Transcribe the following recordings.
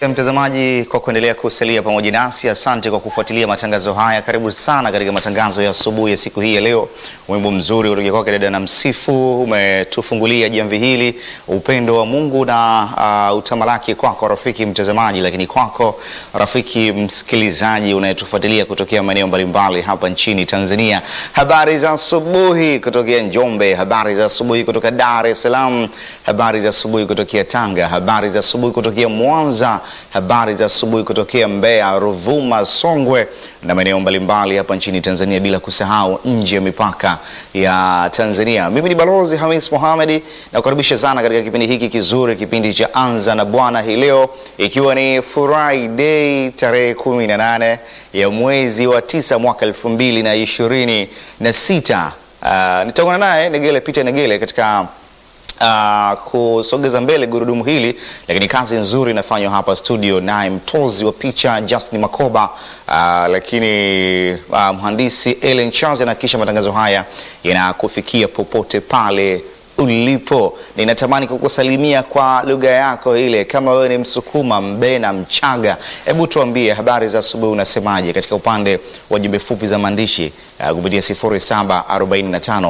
Mtazamaji kwa kuendelea kusalia pamoja nasi, asante kwa kufuatilia matangazo haya. Karibu sana katika matangazo ya asubuhi ya siku hii ya leo. Wimbo mzuri kutoka kwake dada na Msifu umetufungulia jamvi hili, upendo wa Mungu na uh, utamalaki kwako rafiki mtazamaji, lakini kwako rafiki msikilizaji unayetufuatilia kutokea maeneo mbalimbali hapa nchini Tanzania. Habari za asubuhi kutokea Njombe, habari za asubuhi kutoka Dar es Salaam, habari za asubuhi kutokea Tanga, habari za asubuhi kutokea Mwanza habari za asubuhi kutokea Mbeya, Ruvuma, Songwe na maeneo mbalimbali hapa nchini Tanzania, bila kusahau nje ya mipaka ya Tanzania. Mimi ni Balozi Hamis Mohamed na kukaribisha sana katika kipindi hiki kizuri, kipindi cha Anza na Bwana hii leo, ikiwa ni Friday tarehe 18 ya mwezi wa tisa mwaka elfu mbili na ishirini na sita. Uh, nitaungana naye Negele Peter Negele katika Uh, kusogeza mbele gurudumu hili, lakini kazi nzuri inafanywa hapa studio naye mtozi wa picha Justin Makoba, uh, lakini uh, mhandisi Ellen Charles anahakikisha matangazo haya yanakufikia popote pale ulipo. Ninatamani kukusalimia kwa lugha yako ile, kama wewe ni Msukuma, Mbena, Mchaga, hebu tuambie habari za asubuhi, unasemaje katika upande wa jumbe fupi za maandishi uh, kupitia 0745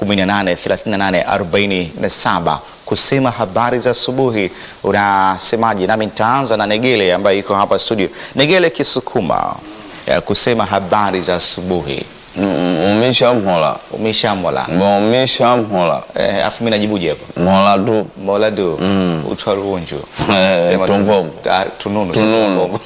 183847 kusema habari za asubuhi unasemaje? Nami nitaanza na Negele ambaye iko hapa studio. Negele Kisukuma, ya kusema habari za asubuhi umisha mhola umeshamwala umisha mhola eh, afu mimi najibuje hapa mhola tu mola du utwa ruunju Eh, Sema tu- tumbombo ah, tununu si tununu tumbombo.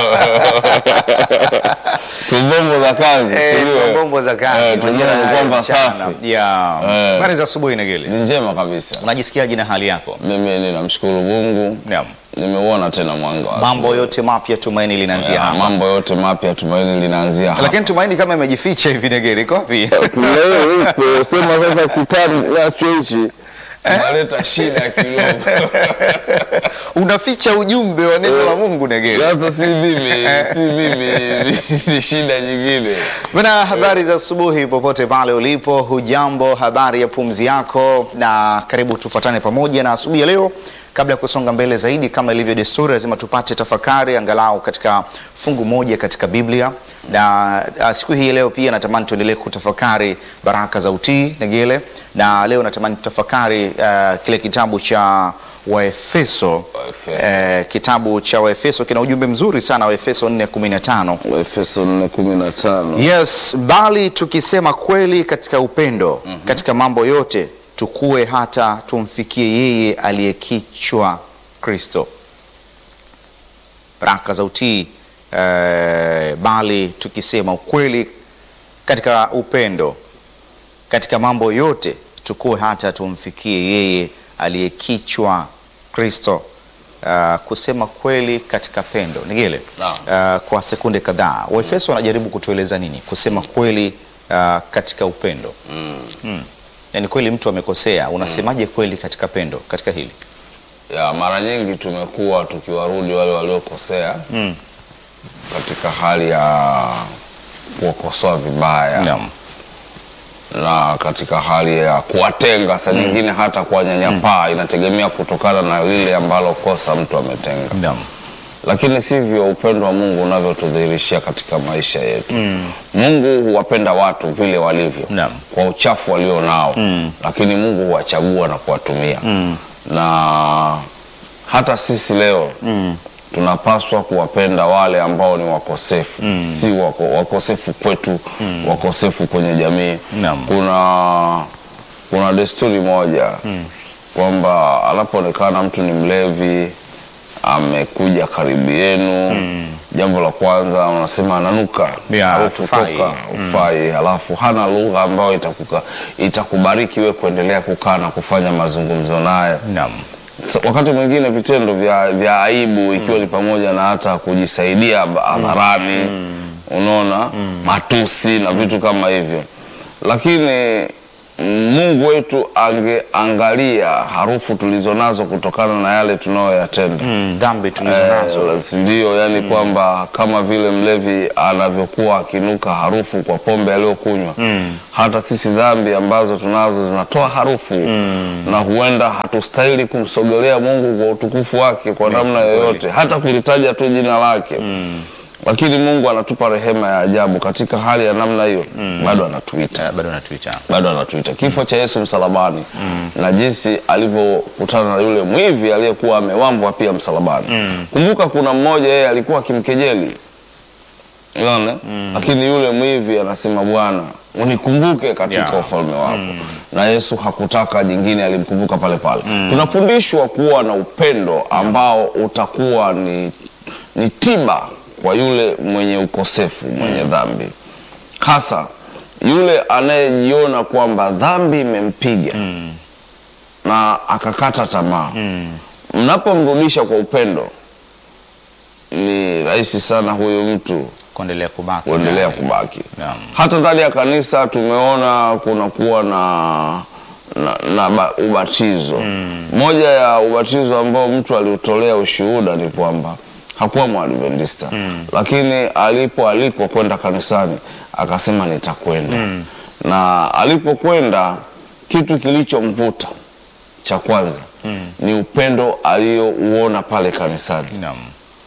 tumbombo za kazi Eh, sijui wewe. tumbombo za kazi Eh, tunajua ni kwamba mchana. safi Yeah. Eh. habari za asubuhi Negele, ni njema kabisa unajisikiaje na hali yako? mimi ninamshukuru Mungu Naam. nimeuona tena mwanga wa mambo asubuhi. yote mapya tumaini linaanzia Ya, hapa mambo yote mapya tumaini linaanzia hapa lakini tumaini kama imejificha hivi Negele, iko wapi? sema sasa kitani nacho hichi unaleta shida kidogo unaficha ujumbe wa neno la Mungu Negele. sasa si mimi si mimi ni shida nyingine Bana, habari za asubuhi popote pale ulipo, hujambo? Habari ya pumzi yako, na karibu tufuatane pamoja na asubuhi ya leo. Kabla ya kusonga mbele zaidi, kama ilivyo desturi, lazima tupate tafakari angalau katika fungu moja katika Biblia, na uh, siku hii ya leo pia natamani tuendelee kutafakari baraka za utii Negele, na leo natamani tutafakari uh, kile kitabu cha Waefeso. Waefeso. Eh, kitabu cha Waefeso kina ujumbe mzuri sana, Waefeso 4:15 Efeso 4:15 Yes, bali tukisema kweli katika upendo katika mambo yote tukue hata tumfikie yeye aliyekichwa Kristo. Baraka za utii eh, bali tukisema ukweli katika upendo katika mambo yote tukue hata tumfikie yeye aliyekichwa Kristo. Uh, kusema kweli katika pendo Nigele, Naam. uh, kwa sekunde kadhaa Waefeso wanajaribu kutueleza nini kusema kweli uh, katika upendo mm. Yaani kweli mtu amekosea, unasemaje kweli katika pendo katika hili? ya mara nyingi tumekuwa tukiwarudi wale waliokosea Mm. katika hali ya kuwakosoa vibaya Naam. na katika hali ya kuwatenga saa nyingine hata kuwanyanyapaa inategemea kutokana na lile ambalo kosa mtu ametenga Naam. lakini sivyo upendo wa Mungu unavyotudhihirishia katika maisha yetu. Mungu huwapenda watu vile walivyo Naam. kwa uchafu walio nao lakini Mungu huwachagua na kuwatumia na hata sisi leo tunapaswa kuwapenda wale ambao ni wakosefu si wako, wakosefu kwetu wakosefu kwenye jamii Naam. kuna kuna desturi moja kwamba anapoonekana mtu ni mlevi amekuja karibu yenu jambo la kwanza unasema ananuka Yeah, harufu hufai. toka ufai halafu hana lugha ambayo itakuka, itakubariki we kuendelea kukaa na kufanya mazungumzo naye Naam. Sa- wakati mwingine vitendo vya, vya aibu ikiwa ni pamoja na hata kujisaidia ba- hadharani unaona matusi na vitu kama hivyo lakini Mungu wetu angeangalia harufu tulizonazo kutokana na yale tunayoyatenda. Mm, dhambi tulizo nazo. Eh, si ndio? Yani kwamba kama vile mlevi anavyokuwa akinuka harufu kwa pombe aliyokunywa, hata sisi dhambi ambazo tunazo zinatoa harufu na huenda hatustahili kumsogelea Mungu kwa utukufu wake kwa namna kweli. yoyote, hata kulitaja tu jina lake lakini Mungu anatupa rehema ya ajabu katika hali ya namna hiyo, bado anatuita Eh, bado natuita. bado anatuita. Kifo cha Yesu msalabani na jinsi alivyokutana na yule mwivi aliyekuwa amewambwa pia msalabani. Kumbuka kuna mmoja yeye alikuwa akimkejeli unaona, lakini yule mwivi anasema Bwana unikumbuke katika Yeah. ufalme wako. Na Yesu hakutaka jingine, alimkumbuka pale pale. Tunafundishwa kuwa na upendo ambao utakuwa ni, ni tiba kwa yule mwenye ukosefu, mwenye dhambi, hasa yule anayejiona kwamba dhambi imempiga na akakata tamaa. Mnapomrudisha kwa upendo, ni rahisi sana huyu mtu Kuendelea kubaki. kuendelea naye. kubaki. Naam. Hata ndani ya kanisa tumeona kunakuwa na, na, na ba, ubatizo. Moja ya ubatizo ambao mtu aliutolea ushuhuda ni kwamba hakuwa mwadventista lakini alipoalikwa kwenda kanisani akasema nitakwenda. Na alipokwenda kitu kilichomvuta cha kwanza ni upendo aliyouona pale kanisani Naam.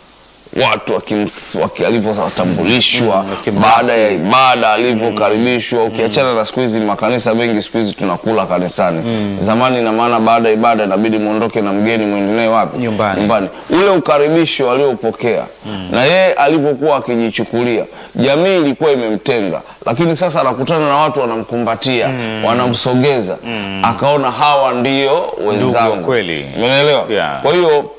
watu wakims- waki- alivyotambulishwa Mm, wakimlaki. baada ya ibada alivyokaribishwa. Ukiachana na siku hizi makanisa mengi siku hizi tunakula kanisani. Zamani ina maana baada ya ibada inabidi muondoke na mgeni mwendelee wapi? Nyumbani. Ule ukaribisho aliopokea na yeye alivyokuwa akijichukulia, jamii ilikuwa imemtenga, lakini sasa anakutana na watu wanamkumbatia, wanamsogeza, akaona hawa ndio wenzangu. kweli. Umeelewa? Yeah. Kwa hiyo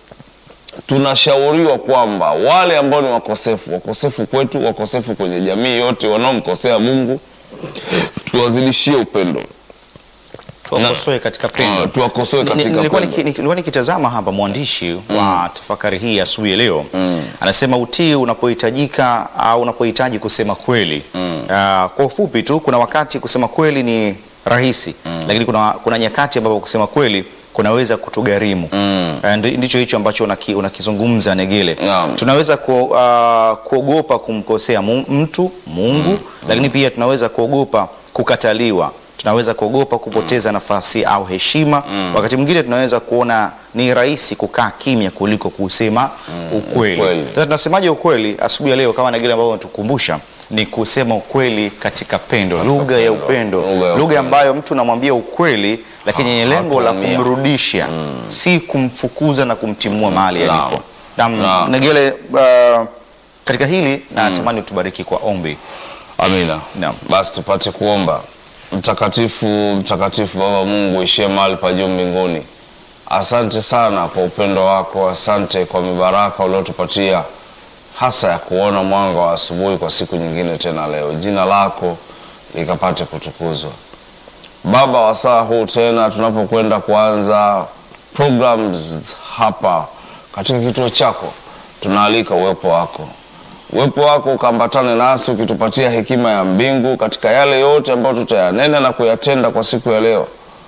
tunashauriwa kwamba wale ambao ni wakosefu, wakosefu kwetu, wakosefu kwenye jamii yote, wanaomkosea Mungu, tuwazidishie upendo, Tuwakosoe katika pendo. Ah, tuwakosoe Ni- katika nilikuwa pendo. niki- nilikuwa nikitazama hapa mwandishi wa tafakari hii ya asubuhi ya leo anasema utii unapohitajika au unapohitaji kusema kweli. Ah, kwa ufupi tu, kuna wakati kusema kweli ni rahisi, lakini kuna, kuna nyakati ambapo kusema kweli kunaweza kutugharimu. Ah, ndi- ndicho hicho ambacho unaki- unakizungumza Negele. Naam. Tunaweza ku, ah, kuogopa kumkosea mu- mtu Mungu, lakini pia tunaweza kuogopa kukataliwa tunaweza kuogopa kupoteza nafasi au heshima. Wakati mwingine tunaweza kuona ni rahisi kukaa kimya kuliko kusema ukweli. ukweli. Sasa tunasemaje ukweli asubuhi ya leo, kama na kile ambavyo unatukumbusha ni kusema ukweli katika pendo, lugha ya upendo, Lugha ya lugha upendo. ambayo mtu unamwambia ukweli, lakini yenye lengo la hakuumia. kumrudisha, si kumfukuza na kumtimua mahali Naam. alipo. Naam, Naam. Negele, uh, katika hili natamani utubariki kwa ombi. Amina. Naam. Basi tupate kuomba. Mtakatifu, mtakatifu Baba Mungu ishie mahali pa juu mbinguni, asante sana kwa upendo wako, asante kwa mibaraka uliotupatia hasa ya kuona mwanga wa asubuhi kwa siku nyingine tena leo. Jina lako likapate kutukuzwa Baba. Wasaa huu tena tunapokwenda kuanza programs hapa katika kituo chako, tunaalika uwepo wako uwepo wako ukaambatane nasi ukitupatia hekima ya mbingu katika yale yote ambayo tutayanena na kuyatenda kwa siku ya leo,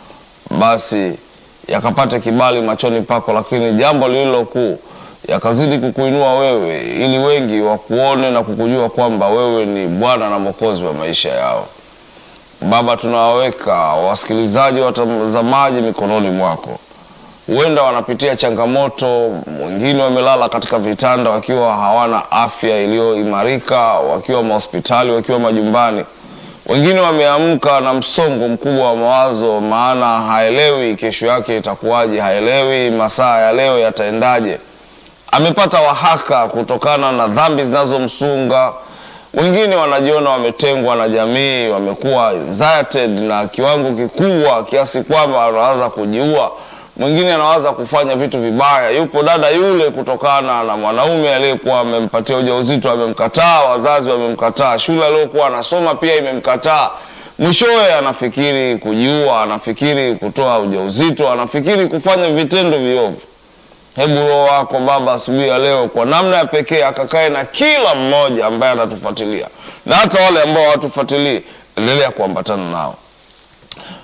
basi yakapate kibali machoni pako, lakini jambo lililo kuu yakazidi kukuinua wewe, ili wengi wakuone na kukujua kwamba wewe ni Bwana na Mwokozi wa maisha yao. Baba, tunawaweka wasikilizaji, watazamaji mikononi mwako huenda wanapitia changamoto, wengine wamelala katika vitanda wakiwa hawana afya iliyoimarika, wakiwa mahospitali, wakiwa majumbani. Wengine wameamka na msongo mkubwa wa mawazo, maana haelewi kesho yake itakuwaje, haelewi masaa ya leo yataendaje. Amepata wahaka kutokana na dhambi zinazomsunga. Wengine wanajiona wametengwa na jamii, wamekuwa anxiety na kiwango kikubwa kiasi kwamba wanaanza kujiua mwingine anawaza kufanya vitu vibaya. Yupo dada yule, kutokana na mwanaume aliyekuwa amempatia ujauzito amemkataa, wazazi wamemkataa, shule aliyokuwa anasoma pia imemkataa. Mwishowe anafikiri kujiua, anafikiri kutoa ujauzito, anafikiri kufanya vitendo viovu. Hebu Roho wako Baba asubuhi ya leo kwa namna ya pekee akakae na kila mmoja ambaye anatufuatilia na hata wale ambao hawatufuatilii, endelea kuambatana nao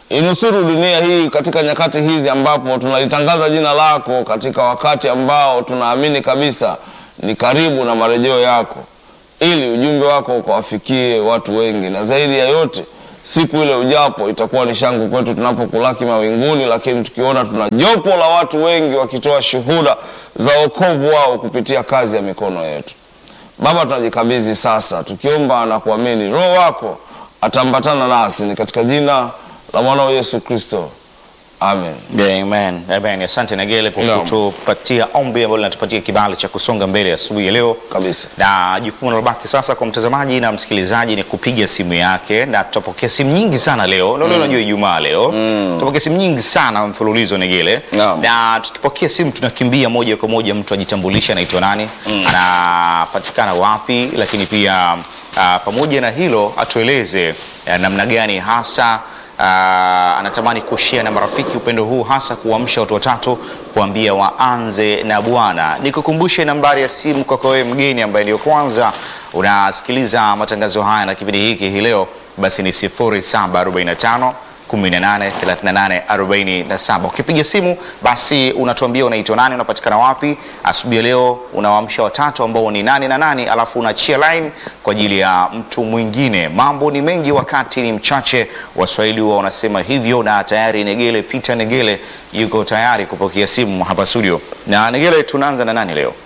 inusuru dunia hii katika nyakati hizi ambapo tunalitangaza jina lako katika wakati ambao tunaamini kabisa ni karibu na marejeo yako, ili ujumbe wako ukawafikie watu wengi, na zaidi ya yote siku ile ujapo itakuwa ni shangwe kwetu tunapokulaki mawinguni, lakini tukiona tuna jopo la watu wengi wakitoa shuhuda za wokovu wao kupitia kazi ya mikono yetu. Baba, tunajikabidhi sasa tukiomba na kuamini Roho wako ataambatana nasi, ni katika jina la mwanao Yesu Kristo, amen. Amen. Amen. Asante Negele kwa Naam. kutupatia ombi ambalo linatupatia kibali cha kusonga mbele asubuhi ya leo. Kabisa. Na jukumu linalobaki sasa kwa mtazamaji na msikilizaji ni kupiga simu yake, na tutapokea simu nyingi sana leo. Leo leo unajua Ijumaa leo. Tutapokea simu nyingi sana mfululizo Negele. Naam. Na tukipokea simu tunakimbia moja kwa moja mtu ajitambulishe anaitwa nani, anapatikana wapi, lakini pia ah, pamoja na hilo atueleze ah, namna gani hasa Ah, anatamani kushare na marafiki upendo huu, hasa kuamsha watu watatu, kuambia waanze na Bwana. Nikukumbushe nambari ya simu kwako wewe mgeni ambaye ndio kwanza unasikiliza matangazo haya na kipindi hiki hii leo, basi ni 0745 18 38 47. Ukipiga simu basi unatuambia unaitwa nani, unapatikana wapi. Asubuhi ya leo unawaamsha watatu ambao ni nani na nani, alafu unachia line kwa ajili ya mtu mwingine. Mambo ni mengi, wakati ni mchache. Waswahili huwa wanasema hivyo, na tayari Negele Peter Negele yuko tayari kupokea simu hapa studio. Na Negele, tunaanza na nani leo?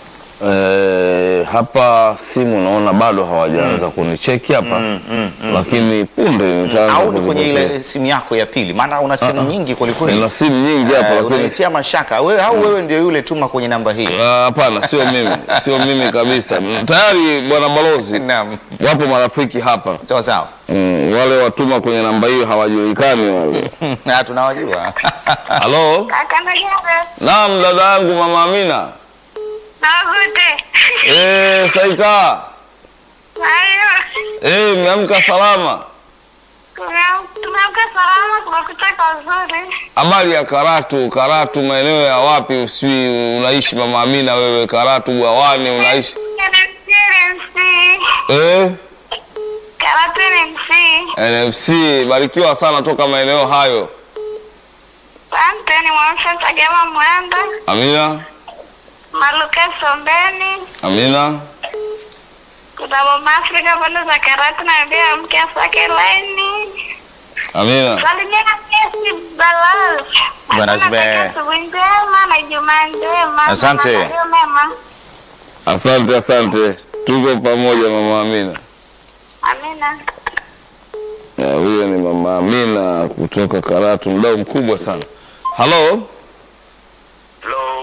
Eh, hapa simu naona bado hawajaanza kunicheki hapa lakini punde nitaanza Au ni kwenye kuzipokea. ile simu yako ya pili? Maana una simu nyingi kwelikweli. Nina simu nyingi hapa Eh, lakini unanitia mashaka wewe, au wewe ndio yule tuma kwenye namba hii? Ah, hapana, sio mimi, sio mimi kabisa. Tayari bwana balozi, Naam. wapo marafiki hapa Sawa sawa. mm, wale watuma kwenye namba hiyo hawajulikani wale. Na tunawajua. Halo, Kaka Nagere, naam, dada yangu mama Amina. navute. Eh, Saita, Ayo, eh, mmeamka salama? Tumeam- tumeamka salama, kumekucha kazuri. Habari ya Karatu? Karatu maeneo ya wapi? Usijui unaishi mama Amina wewe? Karatu bwawani unaishi NMC, NMC. eh? Karate NMC. NFC, barikiwa sana toka maeneo hayo. Asante, ni Mwamsha Chagema Mwenda, Amina, Maluka Sombeni, Amina. Kutabo Mafrika pande za Karate na pia mke asake laini. Amina. Salimia Kesi Balal. Bwana Zbe. Natakia asubuhi njema na Ijumaa njema. Asante. Na maandalio mema. Asante, asante, tuko pamoja mama Amina. Amina. Ya, huyo ni mama Amina kutoka Karatu, mdau mkubwa sana. Halo, Hello,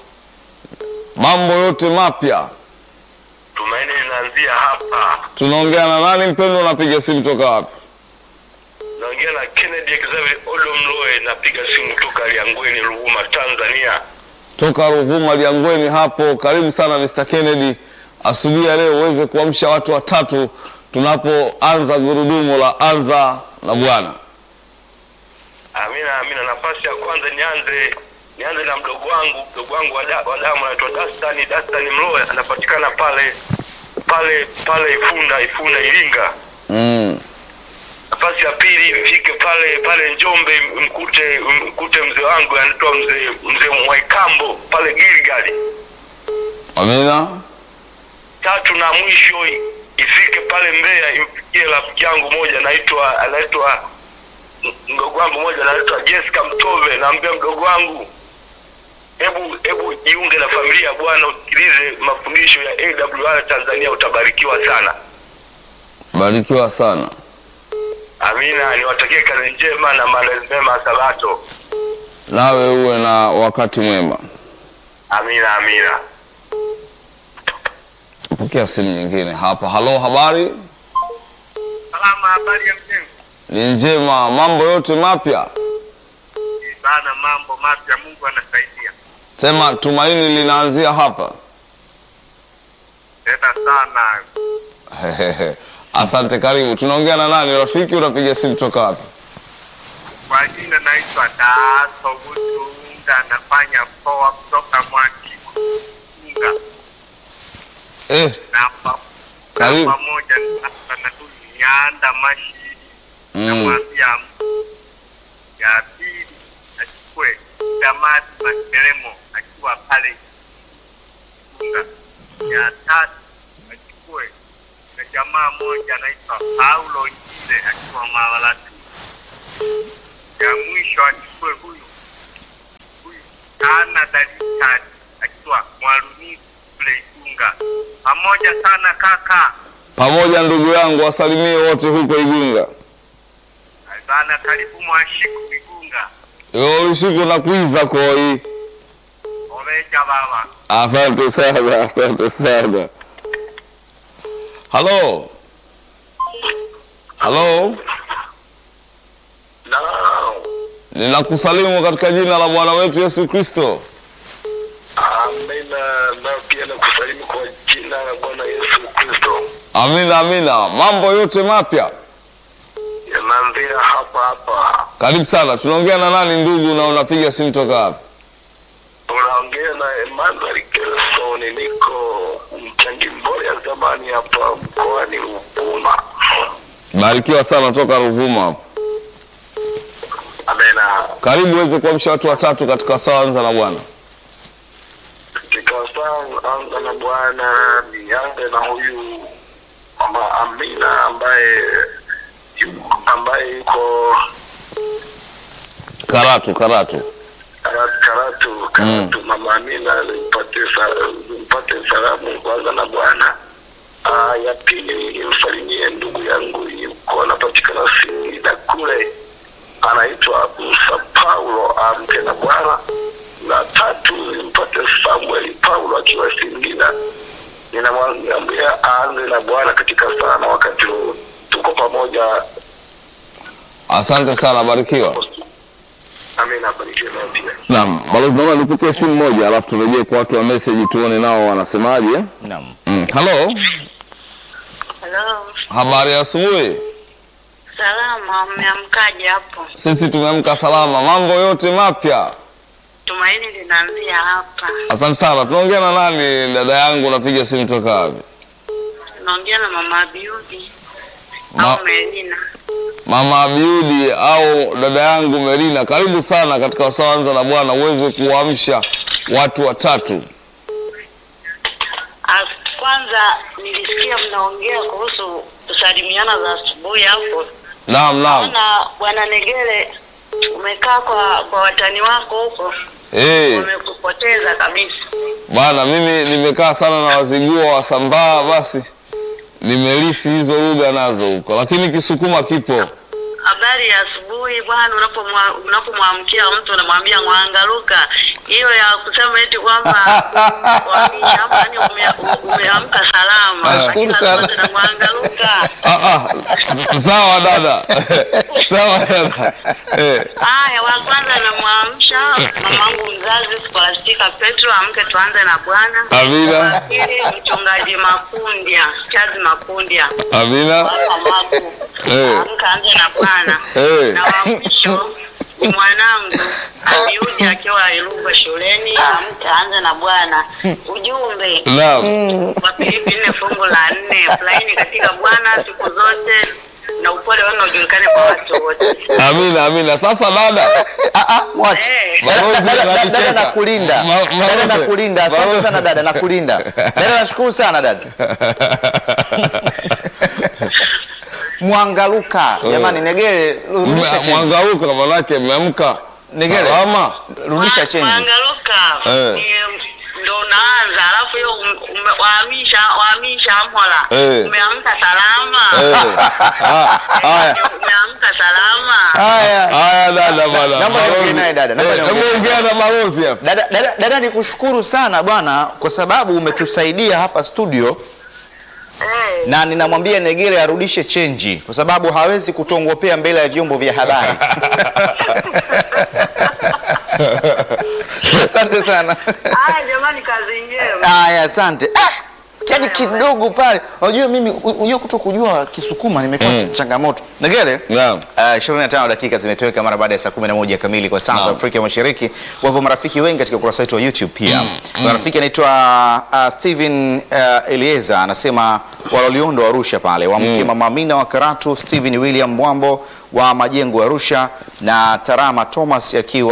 mambo yote mapya, Tumaini linaanzia hapa. tunaongea na nani mpendwa? Unapiga simu toka wapi? Naongea na Kennedy Xavier Olomloe, napiga simu toka Liangweni, Ruvuma, Tanzania. Toka Ruvuma Liangweni hapo. Karibu sana Mr. Kennedy, asubuhi ya leo uweze kuamsha watu watatu tunapoanza gurudumu la anza na Bwana. Amina, amina. Nafasi ya kwanza nianze nianze na mdogo wangu, mdogo wangu wa da- wa damu anaitwa Dastani, Dastani Mloe, anapatikana pale pale pale Ifunda, Ifunda Iringa. Mm. Nafasi ya pili mfike pale pale Njombe, mkute mkute mzee wangu anaitwa mzee mzee Mwaikambo pale Gilgali. Amina. tatu na mwisho i- ifike pale Mbeya imfikie rafiki yangu moja anaitwa anaitwa m- mdogo wangu moja anaitwa Jessica Mtove. Naambia mdogo wangu, hebu hebu jiunge na familia ya Bwana, usikilize mafundisho ya AWR Tanzania, utabarikiwa sana. Barikiwa sana. Amina, niwatakie kazi njema na maandalizi mema ya Sabato. Nawe uwe na wakati mwema. Amina, amina. Pokea simu nyingine hapa. Halo, habari Salama, habari ya mjengo ni njema, mambo yote mapya. sana, mambo mapya, Mungu anasaidia Sema tumaini linaanzia hapa. tena sana. Asante, karibu. Tunaongea na nani rafiki? Unapiga simu toka wapi? Kwa jina naitwa Daaso Butunga, nafanya poa kutoka Mwakiunga Eh, na pa- Karibu. na pamoja sasa na Nyanda Mashiri mm, namwambia Ndelemo akiwa pale Igunga. Ya tatu achukue na jamaa moja anaitwa Paulo Njile akiwa Malalatu. Ya mwisho achukue huyu huyu Ana Dalitani akiwa Mwaluni kule Igunga. Pamoja sana kaka. Pamoja ndugu yangu, wasalimie wote huko Igunga. Sana karibu Mwashiku Igunga. Yo usiku na kuiza koi. Omeja baba. Asante sana, asante sana. Halo, halo, Naam. ninakusalimu katika jina la Bwana wetu Yesu Kristo. Amina. Na pia nakusalimu kwa jina la Bwana Yesu Kristo. Amina, amina. Mambo yote mapya, Yanaanzia hapa hapa. karibu sana. Tunaongea na nani ndugu, na unapiga simu toka wapi? Unaongea na Emmanuel Kelson, niko mchangi mbole ya zamani hapa mkoani Ruvuma. Barikiwa sana toka Ruvuma hapo. Amina. Karibu uweze kuamsha watu watatu katika sawa anza na Bwana. Katika saa anza na Bwana, nianze na huyu mama Amina ambaye ambaye yuko Karatu, Karatu. Karatu, Karatu, Karatu. Mama Amina nimpate sa- nimpate salamu kwanza na Bwana. Ah, ya pili nimsalimie ndugu yangu yuko anapatikana Singida kule, anaitwa Musa Paulo, amke na Bwana. Na tatu nimpate Samuel Paulo akiwa Singida, ninamwambia aanze na Bwana katika sana wakati huu, tuko pamoja. Asante sana, barikiwa. Amina, barikiwe naye pia. Naam, bado tunaona nipokee simu moja alafu turejee kwa watu wa message tuone nao wanasemaje. Naam. Mm. Halo, Halo, habari ya asubuhi. salama, mmeamkaje hapo? Sisi tumeamka salama, mambo yote mapya. Tumaini linaanzia hapa. Asante sana. Tunaongea na nani dada yangu, unapiga simu toka wapi? Tunaongea na mama Abiudi Ma- au Melina. Mama Abiudi au dada yangu Merina, karibu sana katika wasaa anza na Bwana uweze kuamsha watu watatu. Ah, Kwanza nilisikia mnaongea kuhusu kusalimiana za asubuhi hapo. Naam, naam. Naona bwana Negele umekaa kwa kwa watani wako huko, Eh, wamekupoteza kabisa. bwana mimi nimekaa sana na wazigua wasambaa, basi nimelisi hizo lugha nazo huko, lakini Kisukuma kipo. Habari ya asubuhi bwana, unapomwa- unapomwamkia mtu unamwambia mwangaluka. Hiyo ya kusema eti kwamba wamini hapa yani ume- umeamka salama. Nashukuru Lakini sana. asante na mwangaluka. Ah, ah, sawa dada, sawa dada. Eh, Haya, wa kwanza namwamsha mamangu mzazi Skolastika Petro, amke tuanze na Bwana. Amina. Wa pili mchungaji Makundia, Chazi Makundia Amina. hapa Magu, Eh. amka anze na Bwana. Eh. Na wa mwisho ni mwanangu Abiudi akiwa Iruga shuleni, amke anze na Bwana. Ujumbe Naam. wa Filipi nne fungu la nne, furahini katika Bwana siku zote na upole wenu ujulikane kwa watu wote. Amina, amina. Sasa dada, Ah, ah, mwache. Eh. Balozi Dada- dada- ananicheka. dada nakulinda. Ma- Dada Balozi. nakulinda. Asante Balozi. sana dada, nakulinda. Dada nashukuru sana dada. Mwangaluka. Jamani Negere, rudisha Mwa- cheni. Mwangauka manake mmeamka Negere. salama. Rudisha chenji. Mwangaluka Eh. ni ndo unaanza, alafu hiyo um- ume- wahamisha wahamisha mhola Eh. umeamka salama Eh. Ah, Haya. umeamka salama. Haya. Haya dada bwana. Naomba niongee Balozi. naye dada, naomba Eh, niongee Hebu ongea na balozi hapa. Dada, dada, dada nikushukuru sana bwana kwa sababu umetusaidia hapa studio Eh, na ninamwambia Negere arudishe chenji kwa sababu hawezi kutongopea mbele ya vyombo vya habari. Asante sana. haya jamani, kazi njema. Haya, asante. Ah, yaani kidogo pale. Unajua mimi unajua kuto kujua Kisukuma nimekuwa Mm. changamoto. Negere? Naam. Uh, 25 dakika zimetoweka mara baada ya saa 11 kamili kwa saa za Naam. Afrika Mashariki. Wapo marafiki wengi katika ukurasa wetu wa YouTube pia. Kuna rafiki anaitwa uh, Steven uh, Elieza anasema waloliondo Arusha pale wamke Mama Amina wa Karatu, Steven William Mwambo wa Majengo Arusha na Tarama Thomas akiwa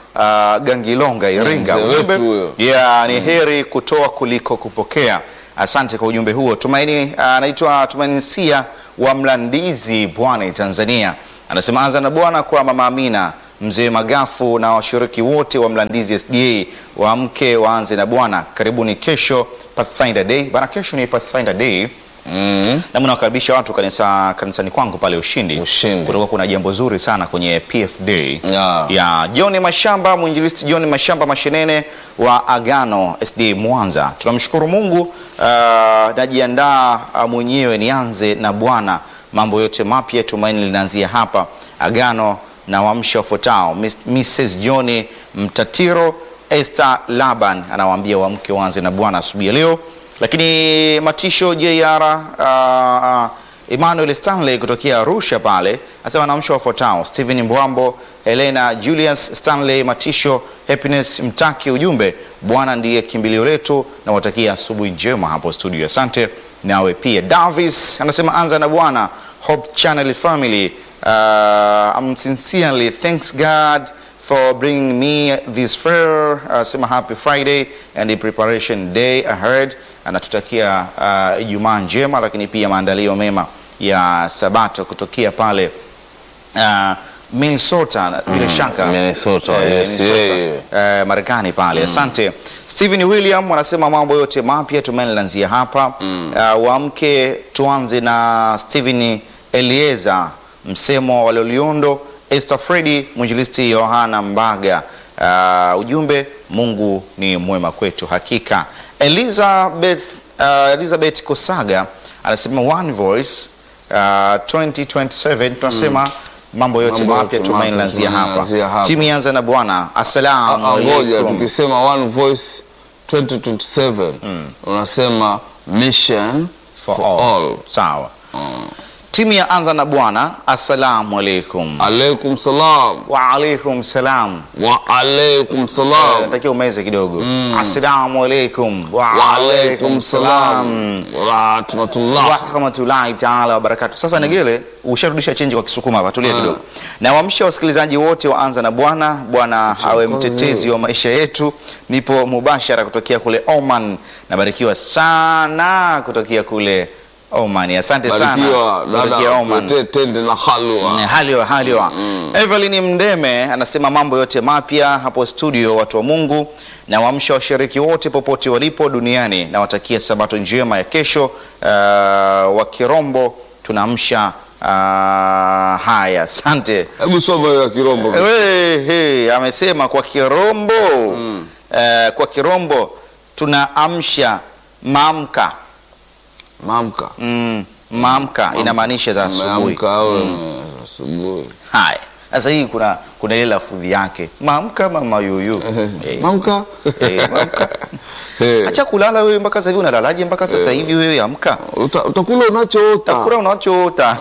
uh, Gangilonga Iringa. Mzee Ujumbe- wetu huyo. Yeah, ni heri kutoa kuliko kupokea. Asante kwa ujumbe huo. Tumaini anaitwa Tumaini Sia wa Mlandizi, Bwana Tanzania, anasema anza na Bwana kwa mama Amina, mzee Magafu na washiriki wote wa Mlandizi SDA waamke waanze na Bwana. Karibuni kesho Pathfinder Day. Bana, kesho ni Pathfinder Day Mm. nami nawakaribisha watu kanisa, kanisani kwangu pale Ushindi. Ushindi. Kutakuwa kuna jambo zuri sana kwenye PF Day Yeah. ya John Mashamba, mwinjilisti John Mashamba Mashenene wa Agano SD Mwanza. Tunamshukuru Mungu. Uh, najiandaa uh, mwenyewe nianze na Bwana, mambo yote mapya, tumaini linaanzia hapa Agano na wamsha wafuatao. Miss- Mrs John Mtatiro, Esther Laban anawaambia wamke waanze na Bwana asubuhi ya leo lakini Matisho JR uh, uh, Emmanuel Stanley kutokea Arusha pale anasema naamsha wafuatao: Stephen Mbwambo, Helena Julius Stanley Matisho, Happiness Mtaki. Ujumbe, Bwana ndiye kimbilio letu, na watakia asubuhi njema hapo studio. Asante nawe pia. Davis anasema anza na Bwana. Hope Channel family uh, I'm sincerely thanks God for bringing me this fair uh, sema happy Friday and the preparation day ahead. Anatutakia uh, Ijumaa njema, lakini pia maandalio mema ya Sabato kutokea pale uh, Minnesota bila shaka Minnesota, Eh, yes, Minnesota, yeah, eh, Marekani pale. Asante. Stephen William wanasema mambo yote mapya tumaini lanzia hapa. Uh, waamke tuanze na Stephen Elieza msemo wa Loliondo, Esther Fredi, mwinjilisti Yohana Mbaga. Uh, ujumbe Mungu ni mwema kwetu hakika. Elizabeth, uh, Elizabeth Kosaga anasema one voice uh, 2027 tunasema mambo yote Mambo mapya yote tumaini mapya, lanzia tumaini hapa. lanzia hapa. Timu ianza na Bwana. Assalamu Ah, ah, Ngoja alaikum. tukisema one voice 2027 unasema mission For for all. all. Sawa. Timu ya anza na Bwana. Assalamu alaikum. Alaikum salam Wa alaikum salam. wa alaikum Eh, salam Natakiwa umeze kidogo. Assalamu alaikum. Wa wa alaikum alaikum salam. salam wa rahmatullah wa rahmatullahi taala wabarakatu. Sasa Negele, usharudisha chenji kwa Kisukuma hapa, tulia kidogo. Na waamsha wasikilizaji wote wa Anza na Bwana. Bwana awe mtetezi wa maisha yetu. Nipo mubashara kutokea kule Oman, nabarikiwa sana kutokea kule Oman. Asante sana barikiwa kutokea dada Oman. tuletee tende na halwa Haliwa, haliwa. Evelyn Mdeme anasema mambo yote mapya hapo studio, watu wa Mungu na waamsha washiriki wote popote walipo duniani na watakia sabato njema ya kesho. Uh, wa Kirombo tunaamsha uh, haya, asante. hebu soma hiyo ya kirombo We, he, amesema kwa Kirombo uh, kwa Kirombo tunaamsha mamka mamka mm, mamka inamaanisha za asubuhi. Umeamka au asubuhi Haya, sasa hii kuna kuna ile lafudhi yake mamka mama yuyu Eh, mamka eh, mamka. Eh, Acha kulala wewe, mpaka sasa hivi unalalaje? Mpaka sasa hivi wewe amka, uta- utakula unachoota takula unachoota.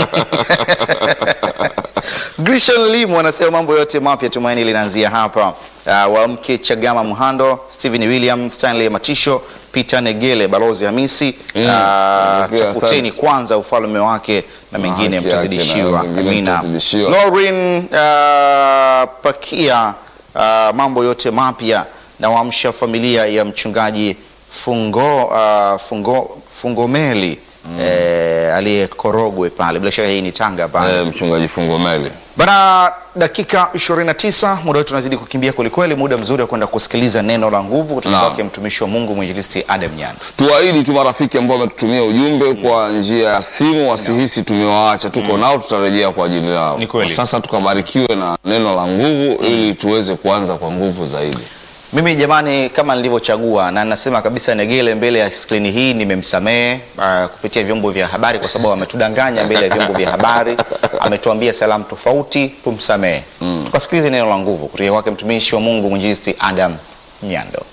Grishan Limu anasema mambo yote mapya tumaini linaanzia hapa. Uh, waamke Chagama Muhando, Stephen William, Stanley Matisho, Peter Negele, Balozi Hamisi. Mm. Uh, Pia tafuteni asante. kwanza ufalme wake na mengine haki yake mtazidishiwa. na mengine Amina. mtazidishiwa. Lauren uh, Pakia, uh, mambo yote mapya na waamsha familia ya mchungaji Fungo, uh, Fungo, Fungomeli eh, aliye Korogwe pale, bila shaka hii ni Tanga pale Eh, mchungaji Fungomeli Bana, dakika 29 muda wetu unazidi kukimbia kwelikweli, muda mzuri wa kwenda kusikiliza neno la nguvu kutoka Naam. kwake mtumishi wa Mungu mwinjilisti Adam Nyanda. tuwaahidi tu marafiki ambao wametutumia ujumbe kwa njia ya simu wasihisi tumewaacha tuko nao tutarejea kwa ajili yao Ni kweli. Kwa sasa tukabarikiwe na neno la nguvu ili tuweze kuanza kwa nguvu zaidi Mimi jamani, kama nilivyochagua na nasema kabisa, Negele mbele ya skrini hii nimemsamehe uh, kupitia vyombo vya habari, kwa sababu ametudanganya mbele ya vyombo vya habari, ametuambia salamu tofauti, tumsamehe. Tukasikilize neno la nguvu kutoka kwake mtumishi wa Mungu mwinjilisti Adam Nyando.